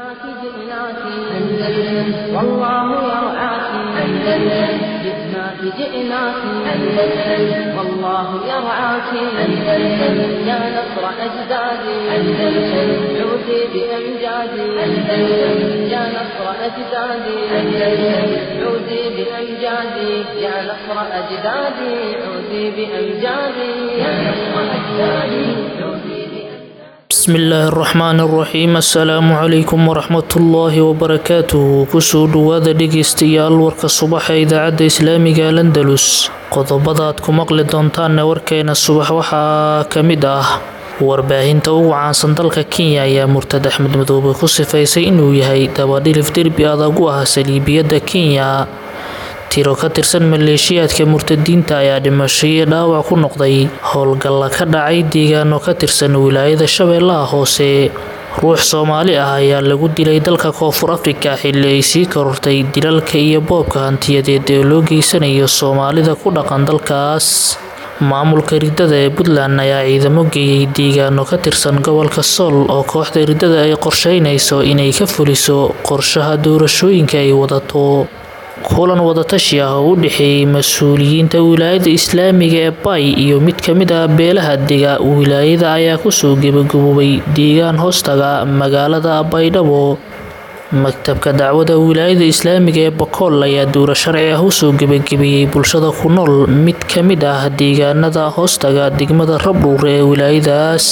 جئناك جئناك أندلس والله يرعاك أندلس جئناك جئناك أندلس والله يرعاك أندلس يا نصر أجدادي أندلس عودي بأمجادي أندلس يا نصر أجدادي أندلس عودي بأمجادي يا نصر أجدادي عودي بأمجادي يا نصر أجدادي عودي بأمجادي bismi illaahi araxmaani araxiim assalaamu calaykum waraxmatullaahi wabarakaatuhu kusoo dhowaada dhegaystayaal warka subaxa ee idaacadda islaamiga landalus qodobada aad ku maqli doontaanne warkeena subax waxaa ka mid ah warbaahinta ugu caansan dalka kenya ayaa murtad axmed madoobe ku sifaysay inuu yahay dabadhilif derbi adag u ah saliibiyadda kenya tiro ka tirsan maleeshiyaadka murtadiinta ayaa dhimasho iyo dhaawac ku noqday howlgalla ka dhacay deegaano ka tirsan wilaayada shabeellaha hoose ruux soomaali ah ayaa lagu dilay dalka koonfur afrika xilli ay sii korortay dilalka iyo boobka hantiyadeed ee loo geysanayo soomaalida ku dhaqan dalkaas maamulka riddada ee puntland ayaa ciidamo geeyey deegaano ka tirsan gobolka sool oo kooxda riddada ay qorsheynayso inay ka fuliso qorshaha doorashooyinka ay wadato kulan wadatashi ah oo u dhexeeyey mas-uuliyiinta wilaayada islaamiga ee bay iyo mid ka mid ah beelaha dega wilaayada ayaa kusoo gebagaboobay deegaan hoostaga magaalada baydhabo maktabka dacwada wilaayada islaamiga ee bakool ayaa duuro sharci ah usoo gebagabeeyey bulshada ku nool mid ka mid ah deegaanada hoostaga degmada rabdhuure ee wilaayadaas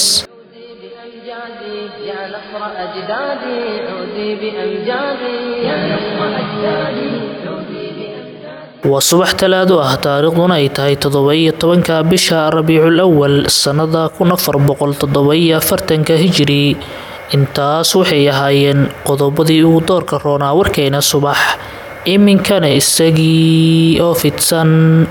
بأمجادي يا نصر أجدادي عودي بأمجادي يا نصر أجدادي عودي بأمجادي waa subax talaado ah taariikhduna ay tahay toddoba-iyo tobanka bisha rabiicul awal sannada kun afar boqol toddoba-iyo afartanka hijiri intaas waxay ahaayeen qodobadii ugu doorka roonaa warkeena subax iminkana isagii oo fidsan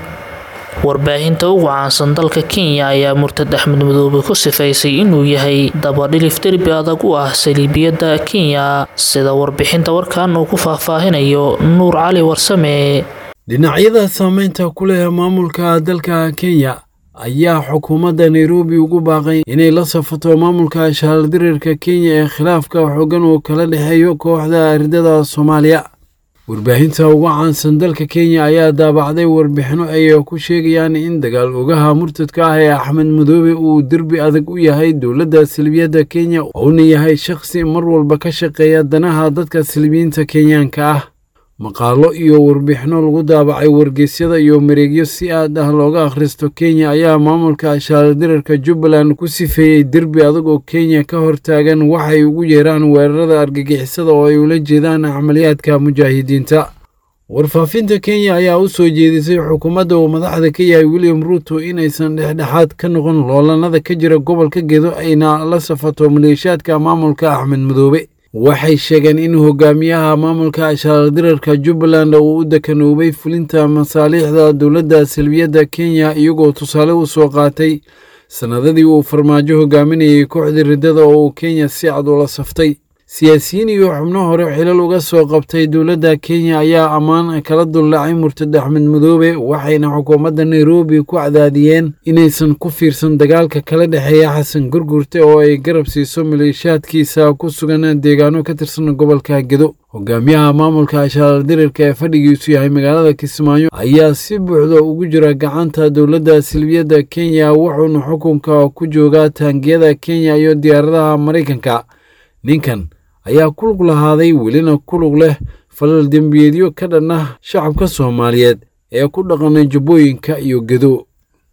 warbaahinta ugu caansan dalka kenya ayaa murtad axmed madoobe ku sifaysay inuu yahay dabadhilif derbi adag u ah saliibiyadda kenya sida warbixinta warkan uu ku faahfaahinayo nuur cali warsame dhinacyada saameynta ku leh maamulka dalka kenya ayaa xukuumadda nairobi ugu baaqay inay la safato maamulka shaaldirirka kenya ee khilaafka xoogan uu kala dhexeeyo kooxda ardada soomaaliya warbaahinta ugu caansan dalka kenya ayaa daabacday warbixino ay ku sheegayaan in dagaal ogaha murtadka ah ee axmed madoobe uu derbi adag u yahay dowladda salbiyadda kenya uuna yahay shakhsi mar walba ka shaqeeya danaha dadka salbiyiinta kenyaanka ah maqaalo iyo warbixino lagu daabacay wargeysyada iyo mareegyo si aad ah looga akhristo kenya ayaa maamulka shaaldirarka jubbaland ku sifeeyey derbi adag oo kenya ka hortaagan waxay ugu yeeraan weerarada argagixisada oo ay ula jeedaan camaliyaadka mujaahidiinta warfaafinta kenya ayaa u soo jeedisay xukuumadda uu madaxda ka yahay william ruuto inaysan dhexdhexaad ka noqon loolanada ka jira gobolka gedo ayna la safato maleeshiyaadka maamulka axmed madoobe waxay sheegeen in hogaamiyaha maamulka shaaldirarka jubbaland uu u dekanoobay fulinta masaaliixda dowladda salbiyadda kenya iyagoo tusaale u soo qaatay sannadadii uu farmaajo hogaaminayay kooxda riddada oo uu kenya si cad ula saftay siyaasiyiin iyo xubno hore xilal uga soo qabtay dowladda kenya ayaa ammaan kala dullaacay murtad axmed madoobe waxayna xukuumadda nairobi ku cadaadiyeen inaysan ku fiirsan dagaalka kala dhexeeya xasan gurgurte oo ay garab siiso maleeshiyaadkiisa ku sugan deegaano ka tirsan gobolka gedo hogaamiyaha maamulka shaaldirirka ee fadhigiisu yahay magaalada kismaayo ayaa si buuxda ugu jira gacanta dowladda silbiyadda kenya wuxuuna xukunka ku joogaa taangiyada kenya iyo diyaaradaha maraykanka ninkan ayaa ku lug lahaaday welina ku lug leh falal dembiyeedyo ka dhan ah shacabka soomaaliyeed ee ku dhaqanay jubbooyinka iyo gedo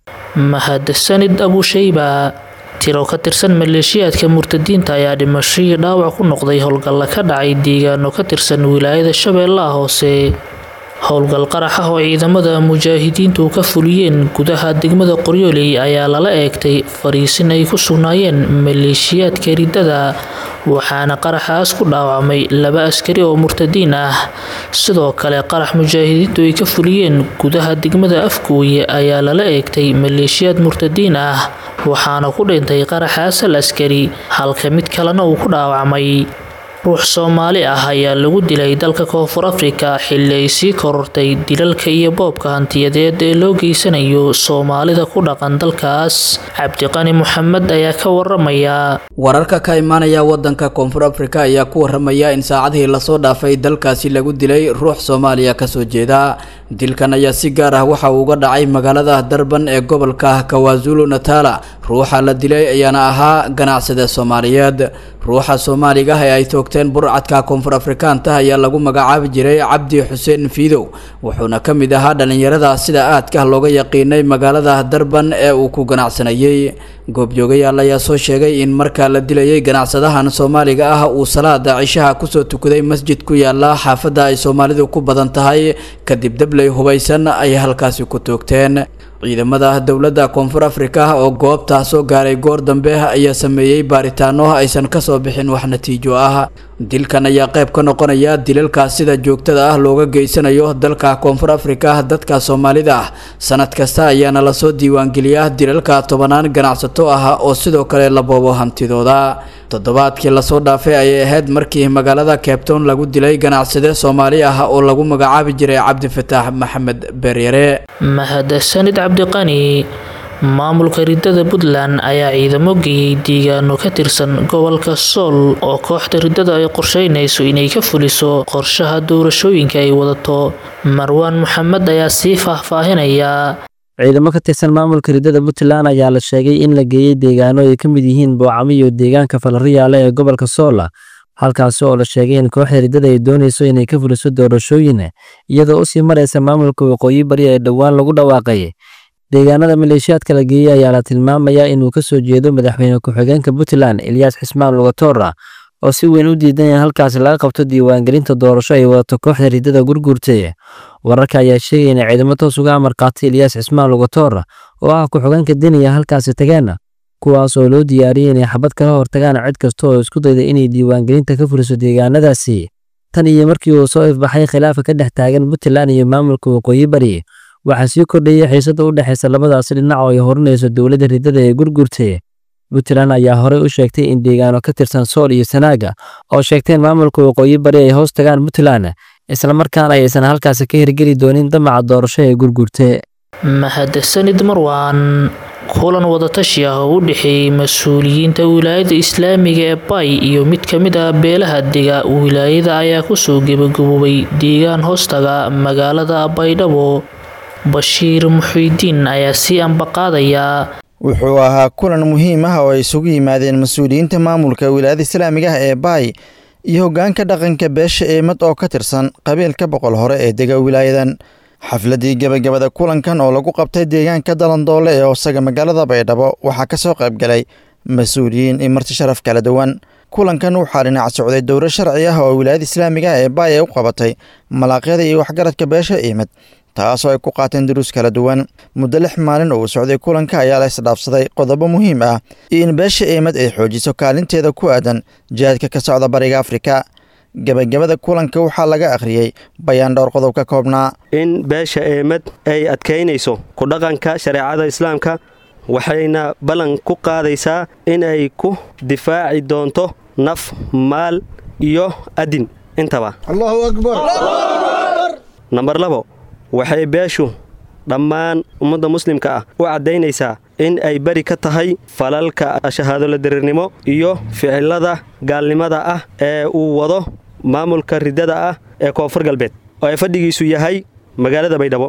mahadsanid abushayba tiro ka tirsan maleeshiyaadka murtadiinta ayaa dhimasho iyo dhaawac ku noqday howlgalla ka dhacay deegaano ka tirsan wilaayada shabeellaha hoose howlgal qarax ah oo ciidamada mujaahidiintu ka fuliyeen gudaha degmada qoryooley ayaa lala eegtay fariisin ay ku sugnaayeen maleeshiyaadka riddada waxaana qaraxaas ku dhaawacmay laba askari oo murtadiin ah sidoo kale qarax mujaahidiintu ay ka fuliyeen gudaha degmada afgooye ayaa lala eegtay maleeshiyaad murtadiin ah waxaana ku dhintay qaraxaas hal askari halka mid kalena uu ku dhaawacmay ruux soomaali ah ayaa lagu dilay dalka koonfur afrika xilli ay sii korortay dilalka iyo boobka hantiyadeed ee loo geysanayo soomaalida ku dhaqan dalkaas cabdiqani moxamed ayaa ka waramaya wararka ka imaanaya wadanka koonfur afrika ayaa ku waramaya in saacadihii lasoo dhaafay dalkaasi lagu dilay ruux soomaaliya kasoo jeeda dilkan ayaa si gaar ah waxa uu uga dhacay magaalada darban ee gobolka kawazulu natala ruuxa la dilay ayaana ahaa ganacsade soomaaliyeed ruuxa soomaaliga ee ay toogteen burcadka koonfur afrikaanta ayaa lagu magacaabi jiray cabdi xuseen fiidow wuxuuna ka mid ahaa dhallinyarada sida aadka looga yaqiinay magaalada darban ee uu ku ganacsanayey goobjoogayaal ayaa soo sheegay in marka la dilayay ganacsadahan soomaaliga ah uu salaada cishaha kusoo tukaday masjid ku yaala xaafadda ay soomaalidu ku badan tahay kadib dabley hubaysan ay halkaasi ku toogteen ciidamada dowladda koonfur afrika oo goobtaa soo gaaray goor dambe ayaa sameeyey baaritaano aysan kasoo bixin wax natiijo ah dilkan ayaa qayb ka noqonaya dilalka sida joogtada ah looga geysanayo dalka koonfur afrika dadka soomaalida ah sanad kasta ayaana lasoo diiwaangeliyaa dilalka tobanaan ganacsato ah oo sidoo kale la boobo hantidooda toddobaadkii lasoo dhaafay ayay ahayd markii magaalada cabetown lagu dilay ganacsade soomaali ah oo lagu magacaabi jiray cabdifataax maxamed beeryare mahadsanid cabdiqani maamulka ridada puntland ayaa ciidamo geeyey deegaano ka tirsan gobolka sool oo kooxda ridada ay qorsheynayso inay ka fuliso qorshaha doorashooyinka ay wadato marwaan maxamed ayaa sii faahfaahinaya ciidamo ka tirsan maamulka ridada puntland ayaa la sheegay in la geeyey deegaano ay ka mid yihiin boocamo iyo deegaanka falariyaale ee gobolka soola halkaasi oo la sheegay in kooxda ridada ay doonayso inay ka fuliso doorashooyin iyadoo usii maraysa maamulka waqooyi bari ee dhowaan lagu dhawaaqay deegaanada maleeshiyaadka la geeyey ayaa la tilmaamayaa inuu ka soo jeedo madaxweyne ku-xigeenka puntland eliyas xismaan lugatora oo si weyn u diidan in halkaasi laga qabto diiwaangelinta doorasho ay wadato kooxda ridada gurguurtay wararka ayaa sheegaya in ciidamo toos uga amar qaatay eliyas xismaan lugatora oo ah ku-xigeenka deniya halkaasi tageen kuwaas oo loo diyaariyey inay xabad kala hortagaan cid kasta oo isku dayda inay diiwaangelinta ka fuliso deegaanadaasi tan iyo markii uu soo ifbaxay khilaafa ka dhex taagan puntland iyo maamulka waqooyi bari waxaa sii kordhayay xiisada u dhexaysa labadaasi dhinac oo ay horinayso dowladda ridada ee gurgurtay puntland ayaa horey u sheegtay in deegaano ka tirsan sool iyo sanaaga oo sheegteen maamulka waqooyi bari ay hoos tagaan puntland islamarkaana aysan halkaasi ka hirgeli doonin damaca doorasho ee gurgurte mahadsanid marwaan kulan wadatashi ah oo u dhexeeyey mas-uuliyiinta wilaayada islaamiga ee bay iyo mid ka mid ah beelaha dega wilaayada ayaa kusoo gebagaboobay deegaan hoostaga magaalada baydhabo bashiir muxiidiin ayaa sii ambaqaadaya wuxuu ahaa kulan muhiim ah oo ay isugu yimaadeen mas-uuliyiinta maamulka wilaayada islaamiga ah ee baay iyo hoggaanka dhaqanka beesha eemad oo ka tirsan qabiilka boqol hore ee dega wilaayadan xafladii gebagabada kulankan oo lagu qabtay deegaanka dalandoole ee hoosaga magaalada baydhabo waxaa ka soo qayb galay mas-uuliyiin iyo marti sharaf kala duwan kulankan waxaa dhinac socday dowro sharci ah oo wilaayada islaamiga ah ee baay ay u qabatay malaaqyada iyo waxgaradka beesha eemad taasoo ay ku qaateen duruus kala duwan muddo lix maalin oo uu socday kulanka ayaa la isdhaafsaday qodobo muhiim ah iyo in beesha eemad ay xoojiso kaalinteeda ku aadan jihaadka ka socda bariga afrika gebagabada kulanka waxaa laga akhriyey bayaan dhowr qodob ka koobnaa in beesha eemad ay adkaynayso ku dhaqanka shareecada islaamka waxayna ballan ku qaadaysaa in ay ku difaaci doonto naf maal iyo adin intaba allahu akbar nambar labo waxay beeshu dhammaan ummadda muslimka ah u caddaynaysaa in ay beri ka tahay falalka shahaadolo diriirnimo iyo ficilada gaalnimada ah ee uu wado maamulka riddada ah ee koonfur galbeed oo ay fadhigiisu yahay magaalada baydhabo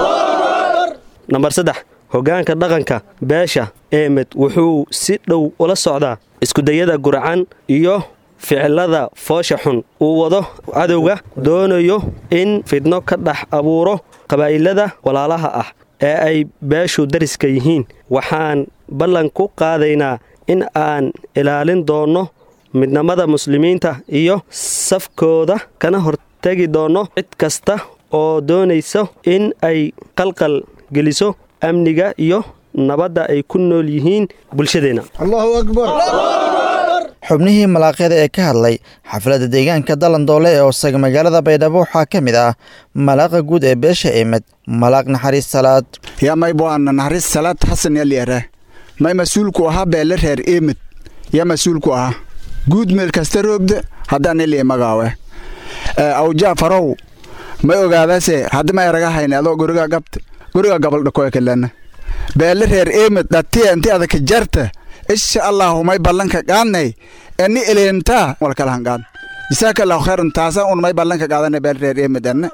nambar saddex hoggaanka dhaqanka beesha eemed wuxuu si dhow ula socdaa iskudayada gurcan iyo ficilada foosha xun uu wado cadowga doonayo in fidno ka dhex abuuro qabaa'ilada walaalaha ah ee ay beeshu dariska yihiin waxaan ballan ku qaadaynaa in aan ilaalin doonno midnimada muslimiinta iyo safkooda kana hortegi doonno cid kasta oo doonayso in ay qalqal geliso amniga iyo nabadda ay ku nool yihiin bulshadeenna allahu akbar xubnihii malaaqyada ee ka hadlay xafladda deegaanka dalandoole ee hoosaga magaalada baydhabo waxaa ka mid ah malaaqa guud ee beesha eemad malaaq naxariis salaad yaa may boana naxariis salaad xasan yalyara may mas-uulku ahaa beele reer eemad yaa mas-uulku ahaa guud meel kasta roogda haddaan ilii magaawe awjaa farow may ogaadase haddi ma eraga hayne adoo guriga gabta guriga gabaldhakoe kalana beele reer eemid dhatiya inti adaka jarta insha allahu may ballanka qaadnay eni eleentaa walkalahan qaad jisaaka allahu khayran taasa un may ballanka qaadane beele reer eemid enne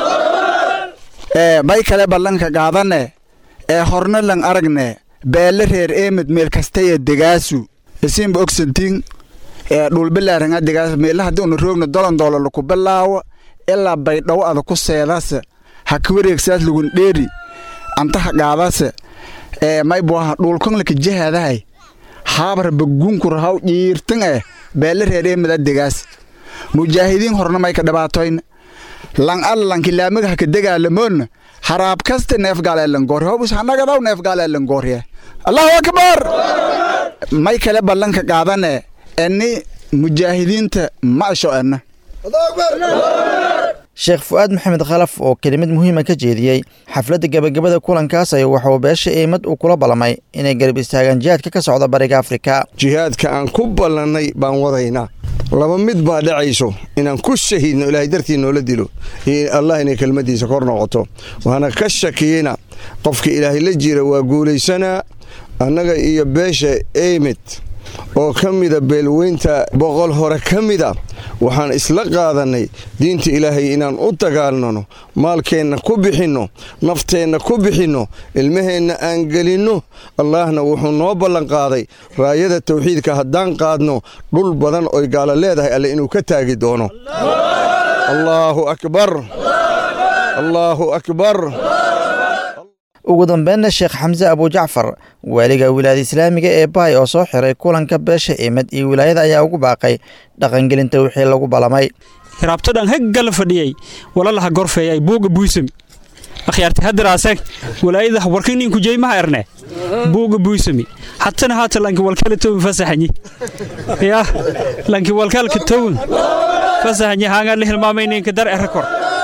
may kale ballanka qaadane ee horna lan aragne beele reer eemid meel kastaya degaasu isiinba ogsantiin ee dhulbilaaranga degaas meela haddii una roogna dolon doolo laku bilaawo ilaa baydhawo ada ku seedase ha ka wareegsaas lagun dheeri antaha qaadase ee may buaha dhulkanlaka jahadahay haabar bagunkur haw dhiirtan eh beele reer eemida degaas mujaahidiin horna may ka dhibaatoyn lan alla lanki laamiga haka degaalamoonna haraab kasta neef gaaleelangoor hobus hanagadaw neef gaaleelangoorye allahu akbar may kale ballanka qaadane eni mujaahidiinta ma asho enna sheekh fu'aad maxamed khalaf oo kelimad muhiima ka jeediyey xafladda gebagabada kulankaas ay waxuu beesha eemad uu kula ballamay inay garab istaagaan jihaadka ka socda bariga afrika jihaadka aan ku ballannay baan wadaynaa laba mid baa dhacayso inaan ku shahiidno ilaahay dartii noola dilo iyo allah inay kelmaddiisa kor noqoto waana ka shakiyeyna qofka ilaahay la jira waa guulaysanaa annaga iyo beesha eymid oo ka mida beelweynta boqol hore ka mida waxaan isla qaadannay diinta ilaahay inaan u dagaalnano maalkeenna ku bixinno nafteenna ku bixinno ilmaheenna aan gelinno allaahna wuxuu noo ballanqaaday raayada tawxiidka haddaan qaadno dhul badan oy gaalo leedahay alle inuu ka taagi doono allaahu akbar allaahu akbar ugu dambeynna sheekh xamse abujacfar waaliga wilaayada islaamiga ee baay oo soo xiray kulanka beesha eemad iyo wilaayada ayaa ugu baaqay dhaqangelinta wixii lagu ballamay raabtodhan heggala fadhiyay walalaha gorfeeyay buuga buysami akhyaarti hadiraaseg walaayada warkininku jeymaha erne buuga buysami hatana haata lanki walkala towin fasaxanyi ya lanki walkalka towin fasaxanyi haangaan la hilmaamayninka dar erekor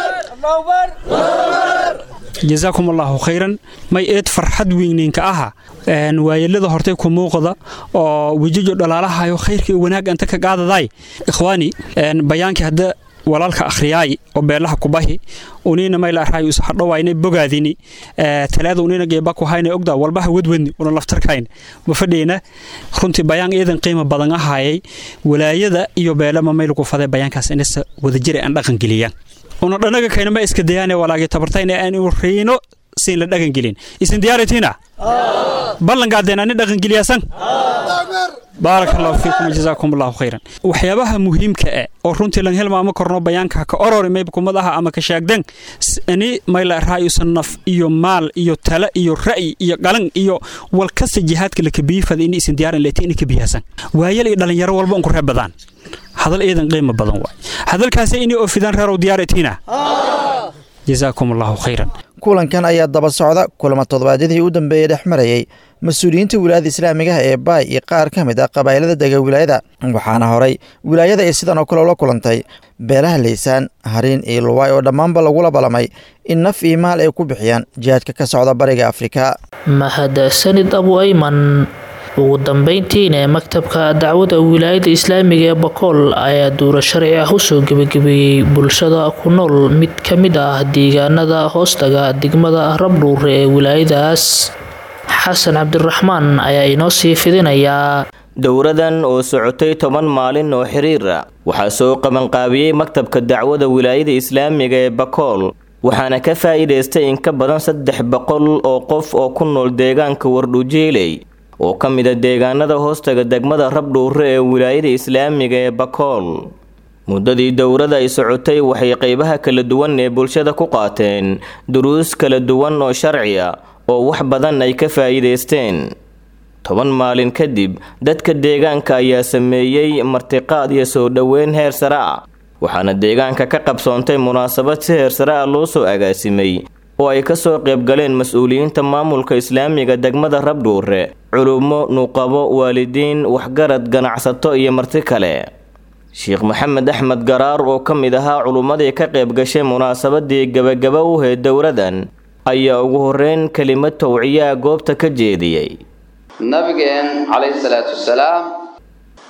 jazaakum allaahu khayran may eed farxad weyninka aha waayelada hortay ku muuqda oo wejijo dhalaalahayo khayrka iyo wanaag anta ka qaadaday ikhwaani bayaankii hadda walaalka akhriyaay oo beelaha kubahi unina mayla arhay us hadhowaynay bogaadini talaada unina geeba ku hayna ogda walbaha wadwadni una laftarkayn ma fadhiyna runtii bayaan iidan qiimo badan ahayay walaayada iyo beelama mayl ku faday bayaankaas inasa wadajir aan dhaqan geliyaan una dhanaga kayna ma iska dayaane walaagii tabartayna aan u riino siin la dhaqan gelin isin diyaaratiina ballanqaadeen ani dhaqan geliyasan baaraka allahu fiikum jazaakum allahu khayran waxyaabaha muhiimka ah oo runtii lan helmaama korno bayaanka ka orori mayb kumadaha ama ka shaagdan ani mayla raayusan naf iyo maal iyo tala iyo ra'yi iyo qalan iyo wal kasta jihaadka la kabiifada in isin diyaaran leetiin in kabiyasan waayal iyo dhalinyaro walba un ku reeb badaan hadal iidan qiimo badan waay hadalkaasi inay oofidaan reerow diyaaratiina jazaakum allahu khayran kulankan ayaa daba socda kulamo toddobaadyadii u dambeeyey dhex marayey mas-uuliyiinta wilaayada islaamigaha ee baay iyo qaar ka mid ah qabaa'ilada dega wilaayada waxaana horay wilaayada ay sidan oo kale ula kulantay beelaha laysaan hariin iyo luwaay oo dhammaanba lagula ballamay in naf iyo maal ay ku bixiyaan jihaadka ka socda bariga afrika mahadsanid abu ayman ugu dambeyntiina maktabka dacwada wilaayada islaamiga ee bakool ayaa duuro sharci ah usoo gebagabeeyey bulshada ku nool mid ka mid ah deegaanada hoostaga degmada rabdhuure ee wilaayadaas xasan cabdiraxmaan ayaa inoo sii fidinayaa dowradan oo socotay toban maalin oo xiriira waxaa soo qabanqaabiyey maktabka dacwada wilaayada islaamiga ee bakool waxaana ka faa'iidaystay in ka badan saddex boqol oo qof oo ku nool deegaanka wardhujeeley oo ka mid a deegaanada hoostaga degmada rabdhuure ee wilaayada islaamiga ee bakool muddadii dowrada ay socotay waxay qeybaha kala duwan ee bulshada ku qaateen duruus kala duwan oo sharci a oo wax badan ay ka faa'iidaysteen toban maalin kadib dadka deegaanka ayaa sameeyey martiqaad iyo soo dhoweyn heer sare ah waxaana deegaanka ka qabsoontay munaasabad si heer sare ah loo soo agaasimay oo ay ka soo qaybgaleen mas-uuliyiinta maamulka islaamiga degmada rabdhuure culummo nuqabo waalidiin waxgarad ganacsato iyo marti kale sheekh maxamed axmed garaar oo ka mid ahaa culummadii ka qayb gashay munaasabadii gebagaba u heed dowradan ayaa ugu horeyn kelimad towciyaa goobta ka jeediyey nabigeen calayhi salaatu wasalaam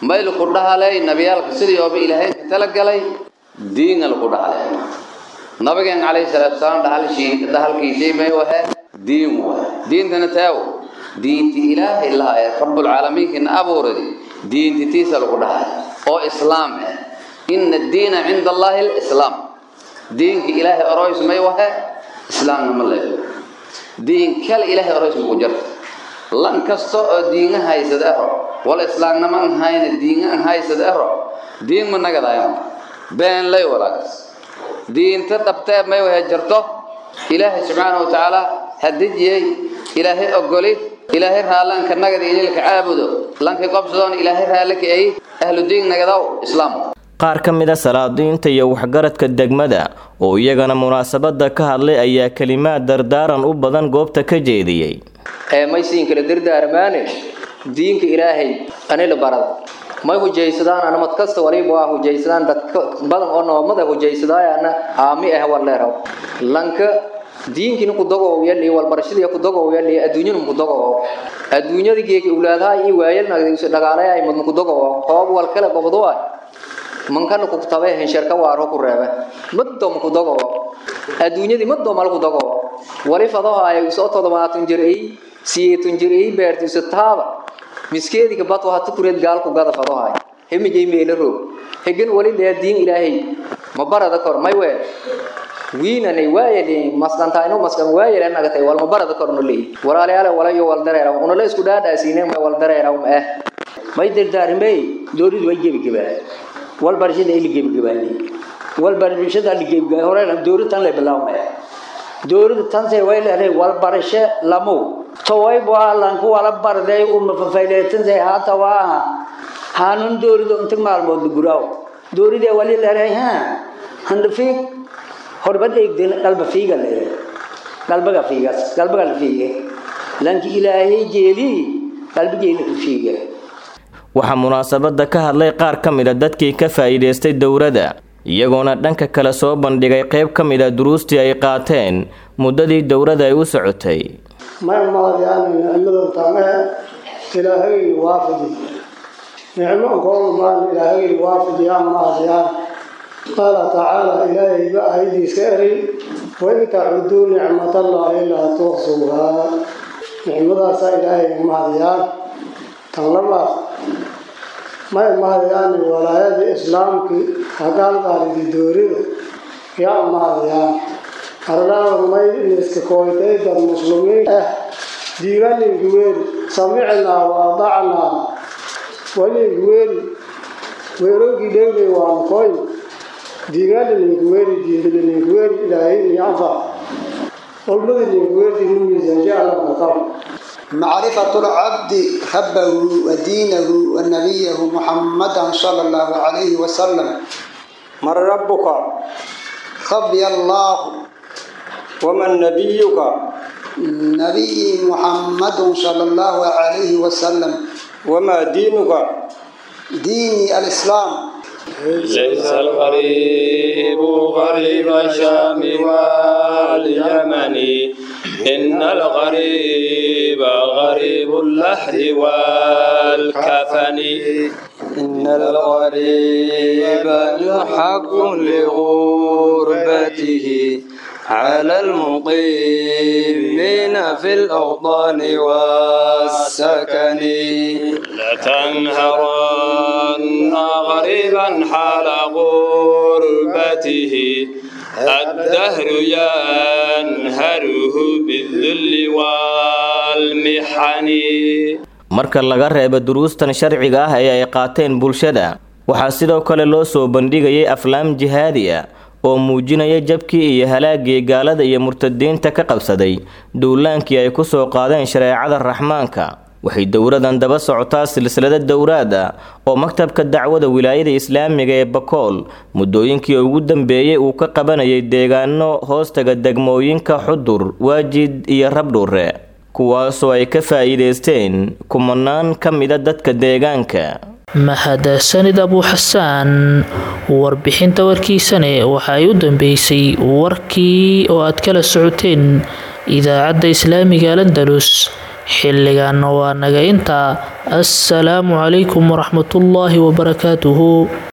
may laku dhahalay nabiyaalka sidii ooba ilaahay ka talagalay diinga laku dhahalay nabigeen calayhi salaatu wasalaam dhahalshii dhahalkiisii may wahe diin waay diintana taawo diinti ilaahay lahaye rabbulcaalamiinkiina abuuradi diinti tiisa lagu dhahay oo islaam ah ina addiina cinda allaahi alislaam diinka ilaahay oroys may wahe islaamnama leeyo diin kale ilaahay oroys maku jirta lan kasta oo diinga haysad ero wala islaamnama an hayna diinga an haysad ero diin ma nagadayan been lay walaagas diinta dhabtee may wahe jirto ilaahay subxaana wa tacaala hadijiyey ilaahay ogoli ilaahay raallanka nagada inilka caabudo lankay qobsadoon ilaahay raallaka ay ahlu diin nagadaw islaam qaar ka mid a salaadiinta iyo waxgaradka degmada oo iyagana munaasabada ka hadlay ayaa kelimaad dardaaran u badan goobta ka jeediyey ee may siin kala dardaarmaane diinka ilaahay anila barada may hujaysadaan anamad kasta waliba waa hujaysadaan dadka badan oo noomada hujaysadaayaana aami ah waleeraw lanka diinkina ku dagow yali walbarashadii ku dagow yali adduunyada ku dagow adduunyada geeki ulaadaha iyo waayelna dhagaalay mad ku dagow hoob wal kala gobdo waa mankana ku tabay hensharka waaro ku reebe madom ku dagow adduunyadii madom mal ku dagow wali fadaha ay soo todobaatan jir ay siyeetan jir ay beertiisa taaba miskeediga bad waa tukureed gaal ku gada fadaha hemijay meelo roog hegan wali lee diin ilaahay ma barada kor may weel wiinanay waayali masqantayno masqan waayali nagatay wal ma barada kor no leey walaalayaal walayo wal dareera una la isku dhaadhaasiinay ma wal dareera ma ah may dardaarimay dooridu way gebi gebaa wal barashada ili gebi gebaani wal barashada ili gebi gebaa hore dooridu tan la bilaawmay dooridu tan say way leedahay wal barasho lamu taway baa lan ku wala barday um fafayleetan say haata waa hanun dooridu inta maalmood guraaw dooride wali leedahay ha handfiik horbad eegdeen qalba fiiga leeyahay qalbaga fiigas qalbaga la fiiga lanki ilaahay jeeli qalbigeena ku fiiga waxaa munaasabada ka hadlay qaar ka mid a dadkii ka faa'iidaystay dowladda iyagoona dhanka kale soo bandhigay qayb ka mid a duruustii ay qaateen muddadii dowladda ay u socotay may mahadiyaan nicmada tamahe ilaahay waafidi nicmo kool maan ilaahay waafidiyaan mahadiyaan قال تعالى إلهي بأيدي سأري وإن تعدوا نعمة الله لا تحصوها نعمة سا إلهي مهديان تنلما ما مهديان ولاية الإسلام كي حقال قال دوري يا مهديان أرنا ورمي نسك كويتي در مسلمين اه ديغان الجويل سمعنا وأضعنا ولي ويروكي ديغي وانكوين diigaana ninkuweeri diidana ninkuweeri ilaahay niyanfa qolmada ninkuweerti numiisaansha alla qaqab معرفة العبد ربه ودينه ونبيه محمدا صلى الله عليه وسلم من ربك ربي الله ومن نبيك نبي محمد صلى الله عليه وسلم وما دينك ديني الإسلام ليس الغريب غريب الشام واليمن إن الغريب غريب اللحد والكفن إن الغريب يحق لغربته على المقيمين في الأوطان والسكن لتنهرن غريبا حال غربته الدهر ينهره بالذل والمحن marka laga reebo duruustan sharciga ah ee ay qaateen bulshada waxaa sidoo kale loo soo bandhigayay aflaam jihaadi ah oo muujinaya jabkii iyo halaagii gaalada iyo murtadiinta ka qabsaday duulaankii ay ku soo qaadeen shareecada raxmaanka waxay dowladan daba socotaa silsilada dowraad ah oo maktabka dacwada wilaayada islaamiga ee bakool muddooyinkii ugu dambeeyey uu ka qabanayay deegaano hoostaga degmooyinka xudur waajid iyo rabdhuure kuwaasoo ay ka faa'iidaysteen kumanaan ka mida dadka deegaanka mahadsanid abuuxasaan warbixinta warkiisane waxa ay u dambeysay warkii oo aad kala socoteen idaacadda islaamiga landalus xilligaana waa naga intaa assalaamu calaykum waraxmatullaahi wabarakaatuhu